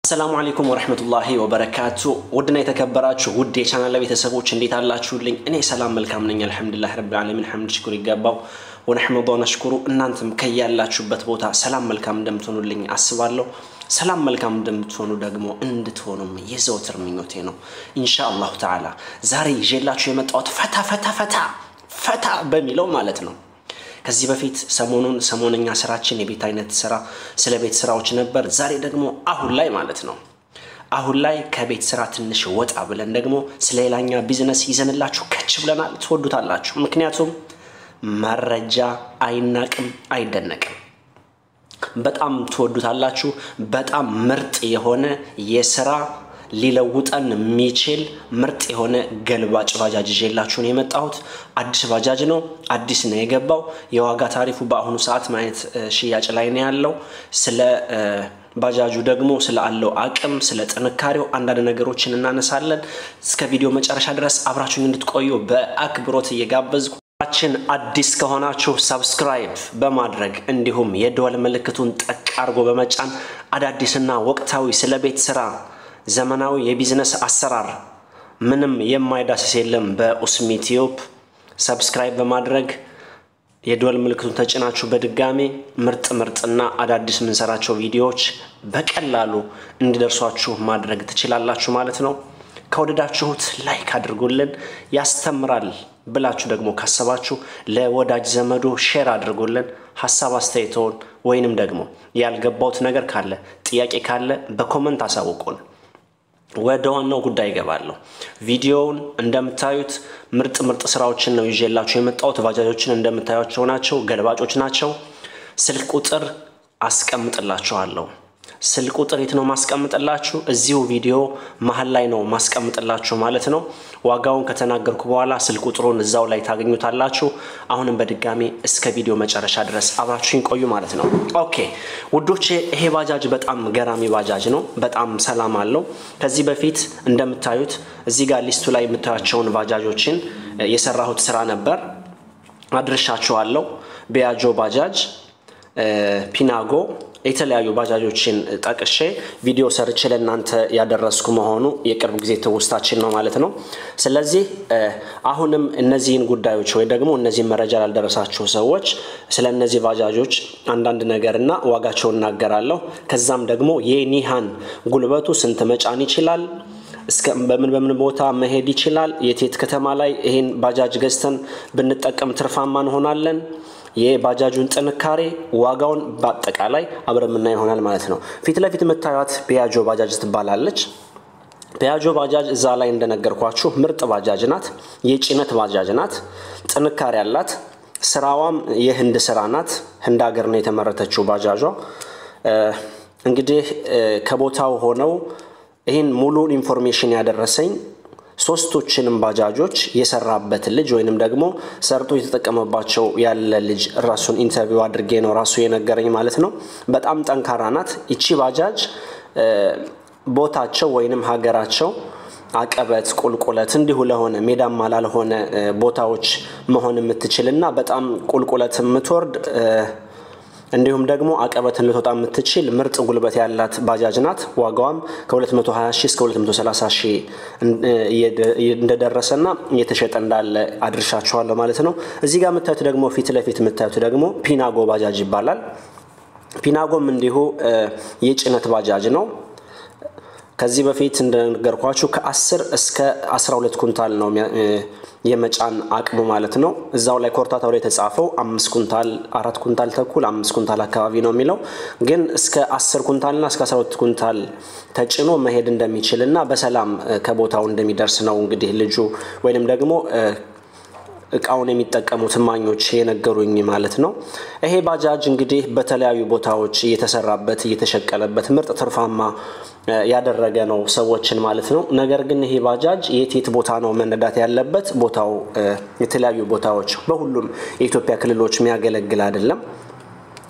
አሰላሙ አለይኩም ወረህመቱላሂ ወበረካቱ። ውድና የተከበራችሁ ውድ የቻናል ቤተሰቦች እንዴት አላችሁልኝ? እኔ ሰላም መልካም ነኝ፣ አልሐምዱሊላህ ረብል ዓለሚን ሐምድ ሽኩር ይገባው ወነሕመዱ ወነሽኩሩ። እናንተም ከያላችሁበት ቦታ ሰላም መልካም እንደምትሆኑልኝ አስባለሁ። ሰላም መልካም እንደምትሆኑ ደግሞ እንድትሆኑም የዘወትር ምኞቴ ነው ኢንሻ አላሁ ተዓላ። ዛሬ ይዤላችሁ የመጣሁት ፈታ ፈታ ፈታ ፈታ በሚለው ማለት ነው ከዚህ በፊት ሰሞኑን ሰሞነኛ ስራችን የቤት አይነት ስራ ስለ ቤት ስራዎች ነበር። ዛሬ ደግሞ አሁን ላይ ማለት ነው አሁን ላይ ከቤት ስራ ትንሽ ወጣ ብለን ደግሞ ስለ ሌላኛ ቢዝነስ ይዘንላችሁ ከች ብለናል። ትወዱታላችሁ። ምክንያቱም መረጃ አይናቅም፣ አይደነቅም። በጣም ትወዱታላችሁ። በጣም ምርጥ የሆነ የስራ ሊለውጠን የሚችል ምርጥ የሆነ ገልባጭ ባጃጅ ይዤላችሁ ነው የመጣሁት። አዲስ ባጃጅ ነው፣ አዲስ ነው የገባው። የዋጋ ታሪፉ በአሁኑ ሰዓት ማየት ሽያጭ ላይ ነው ያለው። ስለ ባጃጁ ደግሞ ስለ አለው አቅም፣ ስለ ጥንካሬው አንዳንድ ነገሮችን እናነሳለን። እስከ ቪዲዮ መጨረሻ ድረስ አብራችሁን እንድትቆዩ በአክብሮት እየጋበዝኩ ችን አዲስ ከሆናችሁ ሰብስክራይብ በማድረግ እንዲሁም የደወል ምልክቱን ጠቅ አድርጎ በመጫን አዳዲስና ወቅታዊ ስለ ቤት ስራ ዘመናዊ የቢዝነስ አሰራር ምንም የማይዳስስ የለም። በኡስሚ ቲዩብ ሰብስክራይብ በማድረግ የደወል ምልክቱን ተጭናችሁ በድጋሚ ምርጥ ምርጥና አዳዲስ የምንሰራቸው ቪዲዮዎች በቀላሉ እንዲደርሷችሁ ማድረግ ትችላላችሁ ማለት ነው። ከወደዳችሁት ላይክ አድርጉልን። ያስተምራል ብላችሁ ደግሞ ካሰባችሁ ለወዳጅ ዘመዶ ሼር አድርጉልን። ሀሳብ አስተያየተውን ወይንም ደግሞ ያልገባውት ነገር ካለ ጥያቄ ካለ በኮመንት አሳውቁን። ወደ ዋናው ጉዳይ ይገባለሁ። ቪዲዮውን እንደምታዩት ምርጥ ምርጥ ስራዎችን ነው ይዤላችሁ የመጣሁት። ባጃጆችን እንደምታዩቸው ናቸው፣ ገልባጮች ናቸው። ስልክ ቁጥር አስቀምጥላችኋለሁ። ስልክ ቁጥር የት ነው ማስቀምጥላችሁ? እዚሁ ቪዲዮ መሀል ላይ ነው ማስቀምጥላችሁ ማለት ነው። ዋጋውን ከተናገርኩ በኋላ ስልክ ቁጥሩን እዛው ላይ ታገኙታላችሁ። አሁንም በድጋሚ እስከ ቪዲዮ መጨረሻ ድረስ አብራችሁኝ ቆዩ ማለት ነው። ኦኬ ውዶቼ፣ ይሄ ባጃጅ በጣም ገራሚ ባጃጅ ነው። በጣም ሰላም አለው። ከዚህ በፊት እንደምታዩት እዚህ ጋር ሊስቱ ላይ የምታያቸውን ባጃጆችን የሰራሁት ስራ ነበር፣ አድርሻችኋለሁ። ቢያጆ ባጃጅ፣ ፒናጎ የተለያዩ ባጃጆችን ጠቅሼ ቪዲዮ ሰርቼ ለእናንተ ያደረስኩ መሆኑ የቅርብ ጊዜ ትውስታችን ነው ማለት ነው። ስለዚህ አሁንም እነዚህን ጉዳዮች ወይ ደግሞ እነዚህን መረጃ ላልደረሳችሁ ሰዎች ስለ እነዚህ ባጃጆች አንዳንድ ነገርና ዋጋቸውን እናገራለሁ። ከዛም ደግሞ የኒሃን ጉልበቱ ስንት መጫን ይችላል እስከ በምን በምን ቦታ መሄድ ይችላል፣ የቴት ከተማ ላይ ይህን ባጃጅ ገዝተን ብንጠቀም ትርፋማ እንሆናለን የባጃጁን ጥንካሬ ዋጋውን በአጠቃላይ አብረን የምናይ ይሆናል ማለት ነው። ፊት ለፊት የምታዩት ፒያጆ ባጃጅ ትባላለች። ፒያጆ ባጃጅ እዛ ላይ እንደነገርኳችሁ ምርጥ ባጃጅ ናት። የጭነት ባጃጅ ናት። ጥንካሬ አላት። ስራዋም የህንድ ስራ ናት። ህንድ ሀገር ነው የተመረተችው ባጃጇ። እንግዲህ ከቦታው ሆነው ይህን ሙሉ ኢንፎርሜሽን ያደረሰኝ ሶስቶችንም ባጃጆች የሰራበት ልጅ ወይንም ደግሞ ሰርቶ የተጠቀመባቸው ያለ ልጅ ራሱን ኢንተርቪው አድርጌ ነው ራሱ የነገረኝ ማለት ነው። በጣም ጠንካራ ናት ይቺ ባጃጅ። ቦታቸው ወይንም ሀገራቸው አቀበት፣ ቁልቁለት እንዲሁ ለሆነ ሜዳማ ላልሆነ ቦታዎች መሆን የምትችል እና በጣም ቁልቁለት የምትወርድ እንዲሁም ደግሞ አቀበትን ልትወጣ የምትችል ምርጥ ጉልበት ያላት ባጃጅ ናት። ዋጋዋም ከ220 ሺህ እስከ 230 ሺህ እንደደረሰና እየተሸጠ እንዳለ አድርሻችኋለሁ ማለት ነው። እዚህ ጋር የምታዩት ደግሞ ፊት ለፊት የምታዩት ደግሞ ፒናጎ ባጃጅ ይባላል። ፒናጎም እንዲሁ የጭነት ባጃጅ ነው። ከዚህ በፊት እንደነገርኳችሁ ከ10 እስከ 12 ኩንታል ነው የመጫን አቅሙ ማለት ነው። እዛው ላይ ኮርታታው ላይ የተጻፈው አምስት ኩንታል አራት ኩንታል ተኩል አምስት ኩንታል አካባቢ ነው የሚለው ግን እስከ አስር ኩንታልና እስከ አስራ ሁለት ኩንታል ተጭኖ መሄድ እንደሚችል እና በሰላም ከቦታው እንደሚደርስ ነው እንግዲህ ልጁ ወይንም ደግሞ እቃውን የሚጠቀሙት እማኞች የነገሩኝ ማለት ነው። ይሄ ባጃጅ እንግዲህ በተለያዩ ቦታዎች እየተሰራበት እየተሸቀለበት ምርጥ ትርፋማ ያደረገ ነው ሰዎችን ማለት ነው። ነገር ግን ይሄ ባጃጅ የት የት ቦታ ነው መነዳት ያለበት? ቦታው የተለያዩ ቦታዎች በሁሉም የኢትዮጵያ ክልሎች የሚያገለግል አይደለም።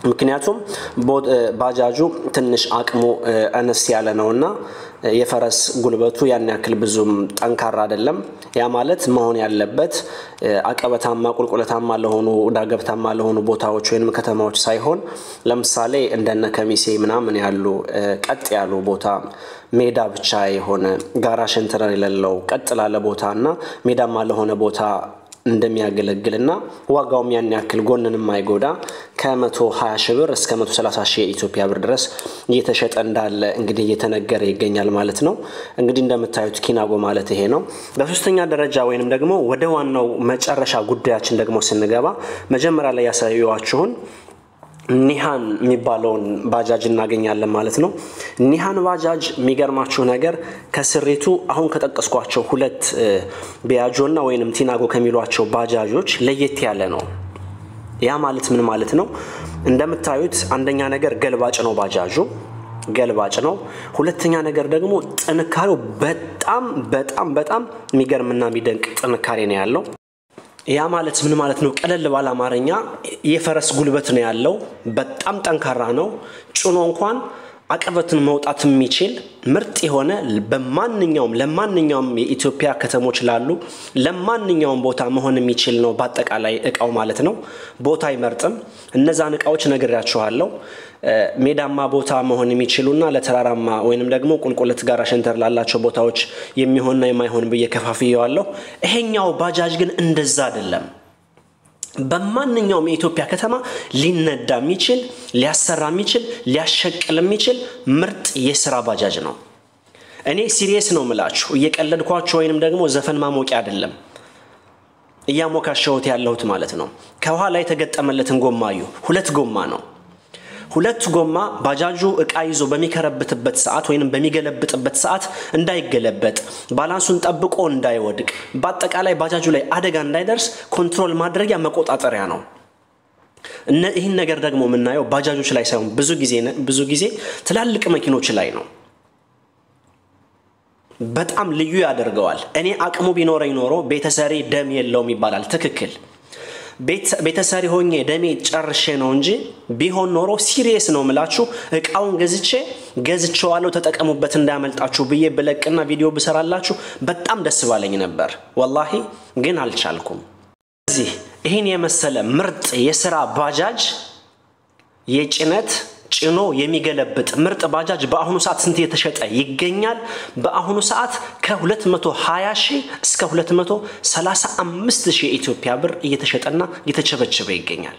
ምክንያቱም ባጃጁ ትንሽ አቅሙ አነስ ያለ ነውና የፈረስ ጉልበቱ ያን ያክል ብዙም ጠንካራ አይደለም። ያ ማለት መሆን ያለበት አቀበታማ፣ ቁልቁለታማ ለሆኑ ዳገብታማ ለሆኑ ቦታዎች ወይም ከተማዎች ሳይሆን ለምሳሌ እንደነ ከሚሴ ምናምን ያሉ ቀጥ ያሉ ቦታ ሜዳ ብቻ የሆነ ጋራ ሸንተረር የሌለው ቀጥ ላለ ቦታ እና ሜዳማ ለሆነ ቦታ እንደሚያገለግልና ዋጋውም ያን ያክል ጎንን የማይጎዳ ከ120 ሺህ ብር እስከ 130 ሺህ የኢትዮጵያ ብር ድረስ እየተሸጠ እንዳለ እንግዲህ እየተነገረ ይገኛል ማለት ነው። እንግዲህ እንደምታዩት ኪናጎ ማለት ይሄ ነው። በሶስተኛ ደረጃ ወይንም ደግሞ ወደ ዋናው መጨረሻ ጉዳያችን ደግሞ ስንገባ መጀመሪያ ላይ ያሳየዋችሁን ኒሃን የሚባለውን ባጃጅ እናገኛለን ማለት ነው። ኒሃን ባጃጅ የሚገርማችሁ ነገር ከስሪቱ አሁን ከጠቀስኳቸው ሁለት ቢያጆና ወይንም ቲናጎ ከሚሏቸው ባጃጆች ለየት ያለ ነው። ያ ማለት ምን ማለት ነው? እንደምታዩት አንደኛ ነገር ገልባጭ ነው ባጃጁ ገልባጭ ነው። ሁለተኛ ነገር ደግሞ ጥንካሬው በጣም በጣም በጣም የሚገርምና የሚደንቅ ጥንካሬ ነው ያለው። ያ ማለት ምን ማለት ነው? ቀለል ባለ አማርኛ የፈረስ ጉልበት ነው ያለው። በጣም ጠንካራ ነው። ጭኖ እንኳን አቀበትን መውጣት የሚችል ምርጥ የሆነ በማንኛውም ለማንኛውም የኢትዮጵያ ከተሞች ላሉ ለማንኛውም ቦታ መሆን የሚችል ነው። በአጠቃላይ እቃው ማለት ነው። ቦታ አይመርጥም። እነዛን እቃዎች ነግሬያችኋለሁ። ሜዳማ ቦታ መሆን የሚችሉና ለተራራማ ወይንም ደግሞ ቁልቁለት ጋራ ሸንተር ላላቸው ቦታዎች የሚሆንና የማይሆን ብዬ ከፋፍየዋለሁ። ይሄኛው ባጃጅ ግን እንደዛ አይደለም። በማንኛውም የኢትዮጵያ ከተማ ሊነዳ የሚችል ሊያሰራ የሚችል ሊያሸቅል የሚችል ምርጥ የስራ ባጃጅ ነው። እኔ ሲሪየስ ነው ምላችሁ፣ እየቀለድኳቸው ወይንም ደግሞ ዘፈን ማሞቂያ አይደለም እያሞካሸሁት ያለሁት ማለት ነው። ከኋላ የተገጠመለትን ጎማዩ ሁለት ጎማ ነው። ሁለት ጎማ ባጃጁ እቃ ይዞ በሚከረብትበት ሰዓት ወይም በሚገለብጥበት ሰዓት እንዳይገለበጥ ባላንሱን ጠብቆ እንዳይወድቅ በአጠቃላይ ባጃጁ ላይ አደጋ እንዳይደርስ ኮንትሮል ማድረጊያ መቆጣጠሪያ ነው። ይህን ነገር ደግሞ የምናየው ባጃጆች ላይ ሳይሆን ብዙ ጊዜ ብዙ ጊዜ ትላልቅ መኪኖች ላይ ነው። በጣም ልዩ ያደርገዋል። እኔ አቅሙ ቢኖረኝ ኖሮ ቤተሰሪ ደም የለውም ይባላል። ትክክል ቤተሰሪ ሆኜ ደሜ ጨርሼ ነው እንጂ ቢሆን ኖሮ ሲሪየስ ነው ምላችሁ እቃውን ገዝቼ ገዝቼዋለሁ ተጠቀሙበት እንዳያመልጣችሁ ብዬ ብለቅና ቪዲዮ ብሰራላችሁ በጣም ደስ ባለኝ ነበር። ወላሂ ግን አልቻልኩም። ስለዚህ ይህን የመሰለ ምርጥ የስራ ባጃጅ የጭነት ጭኖ የሚገለብጥ ምርጥ ባጃጅ በአሁኑ ሰዓት ስንት የተሸጠ ይገኛል? በአሁኑ ሰዓት ከ220 ሺህ እስከ 235 ሺህ የኢትዮጵያ ብር እየተሸጠና እየተቸበቸበ ይገኛል።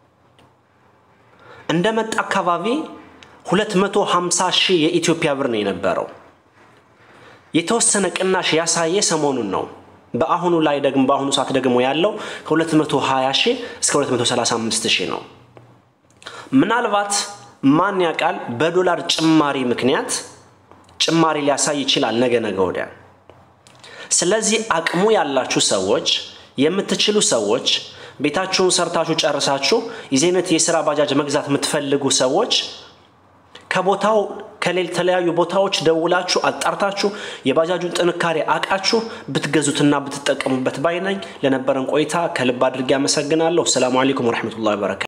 እንደመጣ አካባቢ 250 ሺህ የኢትዮጵያ ብር ነው የነበረው። የተወሰነ ቅናሽ ያሳየ ሰሞኑን ነው። በአሁኑ ላይ ደግሞ በአሁኑ ሰዓት ደግሞ ያለው ከ220 ሺህ እስከ 235 ሺህ ነው። ምናልባት ማን ያውቃል በዶላር ጭማሪ ምክንያት ጭማሪ ሊያሳይ ይችላል ነገ ነገ ወዲያ። ስለዚህ አቅሙ ያላችሁ ሰዎች የምትችሉ ሰዎች ቤታችሁን ሰርታችሁ ጨርሳችሁ የዚህ አይነት የስራ ባጃጅ መግዛት የምትፈልጉ ሰዎች ከቦታው ከተለያዩ ቦታዎች ደውላችሁ አጣርታችሁ የባጃጁን ጥንካሬ አቃችሁ ብትገዙትና ብትጠቀሙበት ባይ ነኝ። ለነበረን ቆይታ ከልብ አድርጌ አመሰግናለሁ። ሰላሙ አለይኩም ወረሕመቱላሂ ወበረካቱ።